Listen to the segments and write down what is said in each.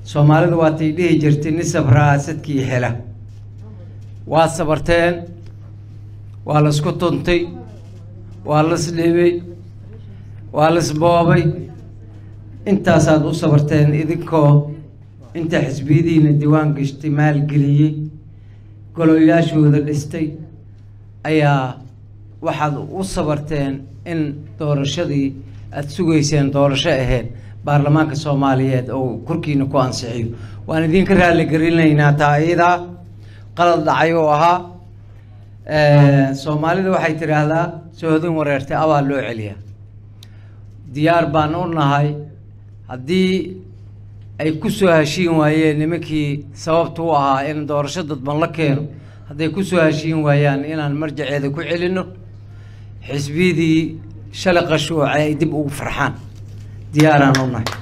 soomaalidu waatay dhihi jirtay nin sabraa sadkii hela waa sabarteen waa laisku tuntay waa lasdhibay waa lasboobay intaasaad u sabarteen idinkoo inta xisbiyadiina diiwaan gashtay maalgeliyey goloyaashooda dhistay ayaa waxaad u sabarteen in doorashadii aada sugayseen doorasho ahayd baarlamaanka soomaaliyeed oo korkiina ku ansixiyo waan idinka raaligelinaynaa taa iyadaa qalad dhacay oo ahaa soomaalida waxay tidhaahdaa soohodin wareertay abaa loo celiyaa diyaar baan u nahay haddii ay ku soo heshiin waayeen nimankii sababta u ahaa in doorasho dadban la keeno hadday ku soo heshiin waayaan inaan marjaceeda ku celinno xisbiyadii shalay qashuucay ay dib ugu farxaan diyaaraan u nahay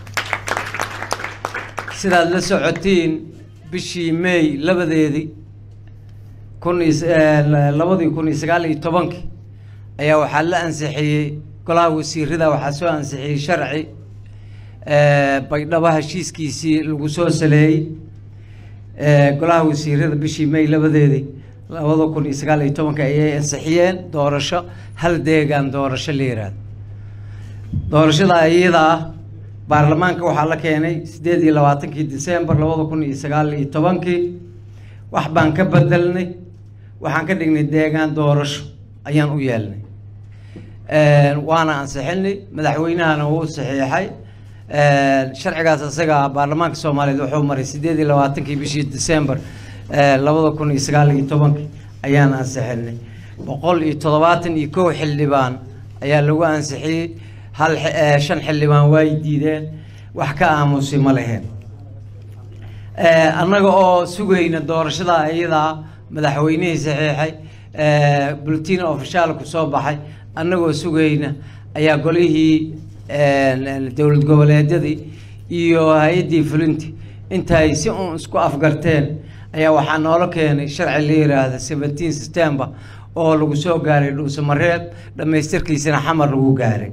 sidaad la socotiin bishii may labadeedii kun iyo labadii kun iyo sagaal iyo tobankii ayaa waxaa la ansixiyey golaha wasiirada waxaa soo ansixiyey sharci baydhabo heshiiskiisii lagu soo saleeyey golaha wasiirada bishii may labadeedii labada kun iyo sagaal iyo tobanka ayay ansixiyeen doorasho hal deegaan doorasho la yiraahdo doorashada iyada ah baarlamaanka waxaa la keenay siddeed iyo labaatankii december labada kun iyo sagaal iyo tobankii wax baan ka bedelnay waxaan ka dhignay deegaan doorasho ayaan u yeelnay waana ansixinay madaxweynahana wuu saxiixay sharcigaas isaga baarlamaanka soomaaliyeed wuxuu maray siddeed iyo labaatankii bishii december labada kun iyo sagaal iyo tobankii ayaan ansixinay boqol iyo toddobaatan iyo kow xildhibaan ayaa lagu ansixiyey hal shan xildhibaan waay diideen wax ka aamusay ma leheen annaga oo sugayna doorashada iyadaa madaxweynihii saxiixay bulletin ofishaalku soo baxay annagoo sugayna ayaa golihii dowlad goboleedyadii iyo hay-addii fulinti intaay si uun isku afgarteen ayaa waxaa noola keenay sharci la yiraahda seventeen september oo lagu soo gaaray dhuusamareeb dhammaystirkiisana xamar lagu gaaray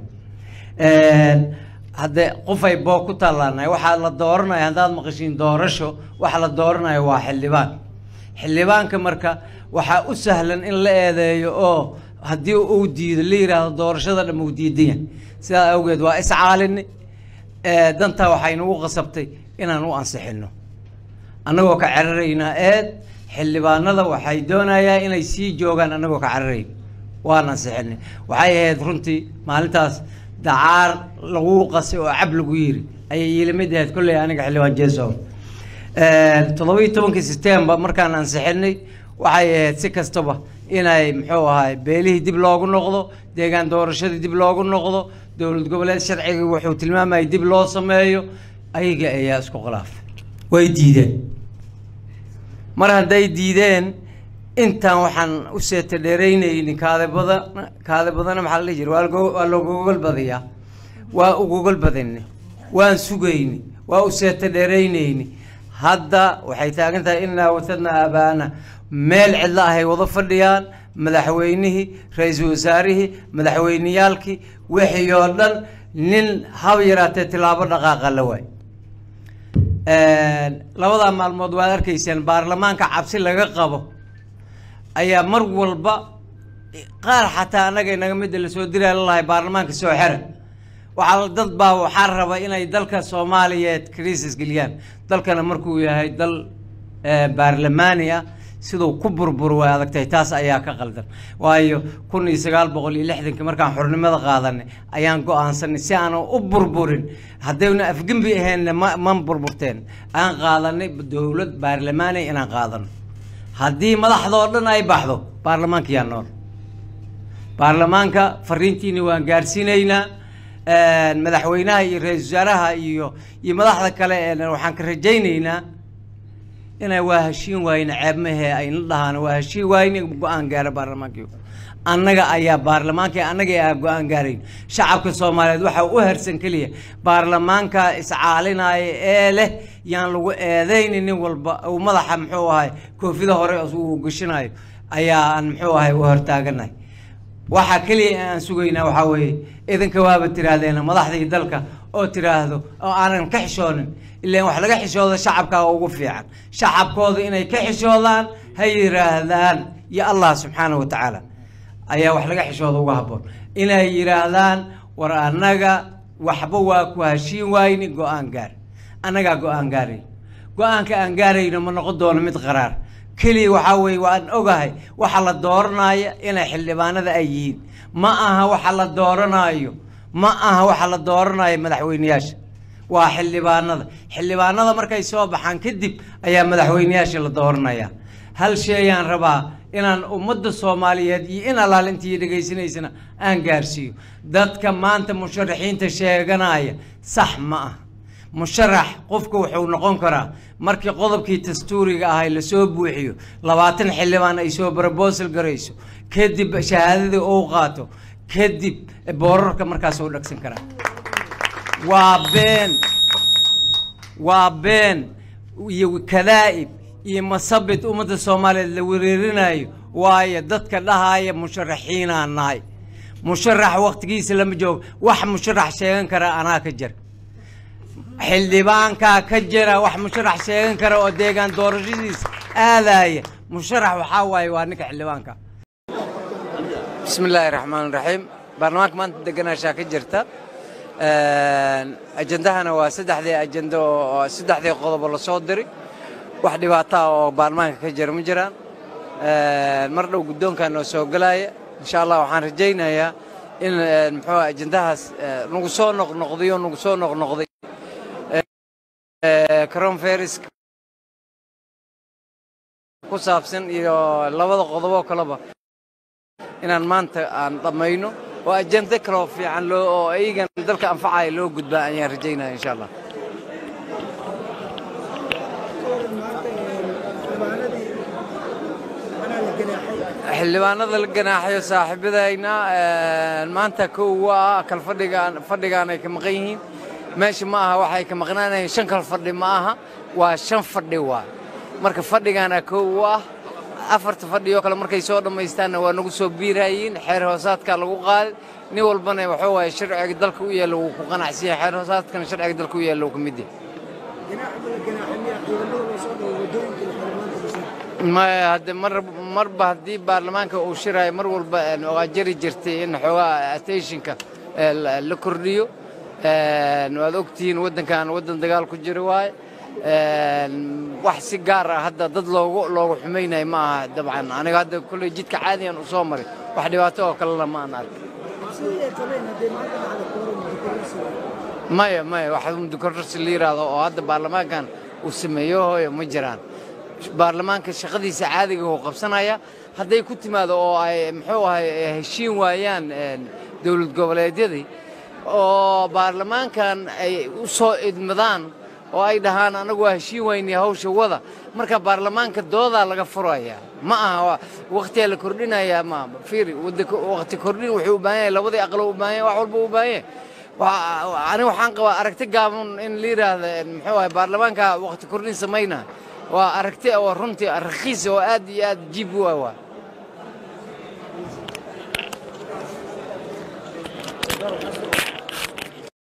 haddee qofay boo ku tallaanahay waxaa la dooranaya haddaad maqashiin doorasho waxa la dooranayo waa xildhibaan xildhibaanka marka waxaa u sahlan in la eedeeyo oo haddii uu diido la yidhaahdo doorashada dham uu diidan yahay sidaa awgeed waa iscaalini dantaa waxay nagu qasabtay inaan u ansixino annagoo ka cararaynaa eed xildhibaanada waxay doonayaan inay sii joogaan annagoo ka cararayn waan ansixinay waxay ahayd runtii maalintaas dacaar lagu qasay oo cab lagu yiri ayay iilamid ahayd kolley aniga xildhibaan jeesow toddobiiyo tobankii september markaan ansixinay waxay ahayd si kastaba inay muxuu ahay beelihii dib loogu noqdo deegaan doorashadii dib loogu noqdo dowlad goboleed sharciga wuxuu tilmaamayay dib loo sameeyo ayaga ayaa isku khilaafay way diideen mar hadday diideen intaan waxaan u seeta dheeraynaynin kaade badan kaade badana maxaa la dhihi jira waa waa logogol badayaa waa ugogol badani waan sugayni waa u seeta dheeraynayni hadda waxay taagan tahay inaa watadna aabaana meel cidlo ahay wada fadhiyaan madaxweynihii ra-iisul wasaarihii madaxweyneyaalkii wixii oo dhan nin haba yaraatee tilaabo dhaqaaqa la waay labadaa maalmood waad arkayseen baarlamaanka cabsi laga qabo ayaa mar walba qaar xataa annaga inaga midda lasoo diraa lalahay baarlamaanka soo xera waxaa dad baa waxaa raba inay dalka soomaaliyeed crisis geliyaan dalkana markuu yahay dal baarlamaani ah siduu ku burbur way adagtahay taas ayaa ka qaldan waayo kun iyo sagaal boqol iyo lixdankii markaan xornimada qaadanay ayaan go-aansanay si aanan u burburin haddayna afgembi ahaynna ma man burburteen aan qaadanay dowlad baarlamaani inaan qaadano haddii madaxdoo dhan ay baxdo baarlamaanka yaa nool baarlamaanka fariintiina waan gaarsiinaynaa madaxweynaha iyo ra-iisul wasaaraha iyo iyo madaxda kale ee waxaan ka rajaynaynaa inay waa heshiin waayne ceebmahee ayna dhahaan waa heshiin waayne go-aan gaara baarlamaankii annaga ayaa baarlamaanka annaga aa go-aan gaarayn shacabka soomaaliyeed waxaa u hersan keliya baarlamaanka iscaalinaya ee leh yaan lagu eedayni nin walba uu madaxa muxuu ahay koofida hore uu gashinayo ayaa aan muxuu ahay u hortaaganahay waxaa keliya aan sugaynaa waxaa weeye idinka waaba tiraahdeen madaxdii dalka oo tiraahdo oo aanan ka xishoonin ilaan wax laga xishooda shacabkaa ugu fiican shacabkooda inay ka xishoodaan ha yidhaahdaan iyo allah subxaana wa tacaala ayaa wax laga xishooda uga habboon inay yidhaahdaan war annaga waxba waa ku heshiin waayni go-aan gaar annagaa go-aan gaaray go-aanka aan gaarayno ma noqon doono mid qaraar keliya waxaa weeye waan ogahay waxa la dooranaya inay xildhibaanada ay yihiin ma aha waxa la dooranaayo ma aha waxa la dooranayo madaxweyneyaasha waa xildhibaanada xildhibaanada markay soo baxaan kadib ayaa madaxweyneyaasha la dooranaya hal sheeyaan rabaa inaan ummadda soomaaliyeed iyo in allaalintii dhegaysanaysana aan gaarsiiyo dadka maanta musharaxiinta sheeganaya sax ma ah musharax qofka wuxuu noqon karaa markii qodobkii dastuuriga ahay lasoo buuxiyo labaatan xildhibaan ay soo brobosal garayso kadib shahaadadii uu qaato kadib boorarka markaas uu dhagsan karaa waa been waa been iyo kadaa'ib iyo masabid ummadda soomaaliyeed la wereerinayo waayo dadka dhahaya musharaxiinaa nahay musharax waktigiisa lama joogo wax musharax sheegan kara anaa ka jira xildhibaankaa ka jira wax musharax sheegan kara oo deegaan doorashadiisa aadaya musharax waxaa waaye waa ninka xildhibaanka bismi illaahi raxmaan raxiim baarlamaanka maanta deganaashaa ka jirta ajendahana waa saddexdii ajendo oo saddexdii qodobo lasoo diray wax dhibaataa oo baarlamaanka ka jira ma jiraan mar dhow guddoonkaa noo soo gelaya insha allah waxaan rajaynayaa in muxuu ajendahaas nagu soo noqnoqday oo nagu soo noqnoqday cronferis ku saabsan iyo labada qodoboo kaleba inaan maanta aan dhammayno oo ajende kaloo fiican loo oo iyagan dalka anfacaya loo gudbaa ayaan rajaynaya insha allah xildhibaanada la ganaaxayo saaxiibadayna maanta kow waa kal fadhigaan fadhigaan ay ka maqan yihiin meesha ma aha waxay ka maqnaanayeen shan kal fadhi ma aha waa shan fadhi waa marka fadhigaana kow u ah afarta fadhi oo kale markay soo dhammaystaanna waa nagu soo biirayiin xeer hoosaadkaa lagu qaaday nin walbana waxuu waaye sharciga dalka u yaalla wuu ku qanacsan yahay xeer hoosaadkana sharciga dalka u yaalla wuu ka mid yahay maya hadde mar marba haddii baarlamaanka uu shiraayo mar walba waa jari jirtay in xoogaa attentionka la kordhiyo waad ogtihiin waddankan waddan dagaal ku jira waaye wax si gaar ah hadda dad loogu loogu xumaynayo ma aha dabcan aniga hadda kolley jidka caadiyan u soo maray wax dhibaato oo kalena ma aan arkin maya maya wax mudukororsi la yidhaahdo oo hadda baarlamaankan uu sameeyo hooyo ma jiraan baarlamaanka shaqadiisa caadiga uu qabsanaya hadday ku timaado oo ay muxuu ahay heshiin waayaan dowlad goboleedyadii oo baarlamaankan ay u soo idmadaan oo ay dhahaan anagu waa heshiin waynay hawsha wada marka baarlamaanka doodaa laga furaya ma aha wakhtiyaa la kordhinayaa ma fiiri wakhti kordhin wuxuu u baahan yahay labadii aqlo u baahan yahay wax walba u baahan yahay aniga waxaan qabaa aragti gaaban in la yidhaahda muxuu ahay baarlamaanka wakhti kordhin samaynaa waa aragti oo runtii rakhiis oo aad iyo aad jiib u ah waa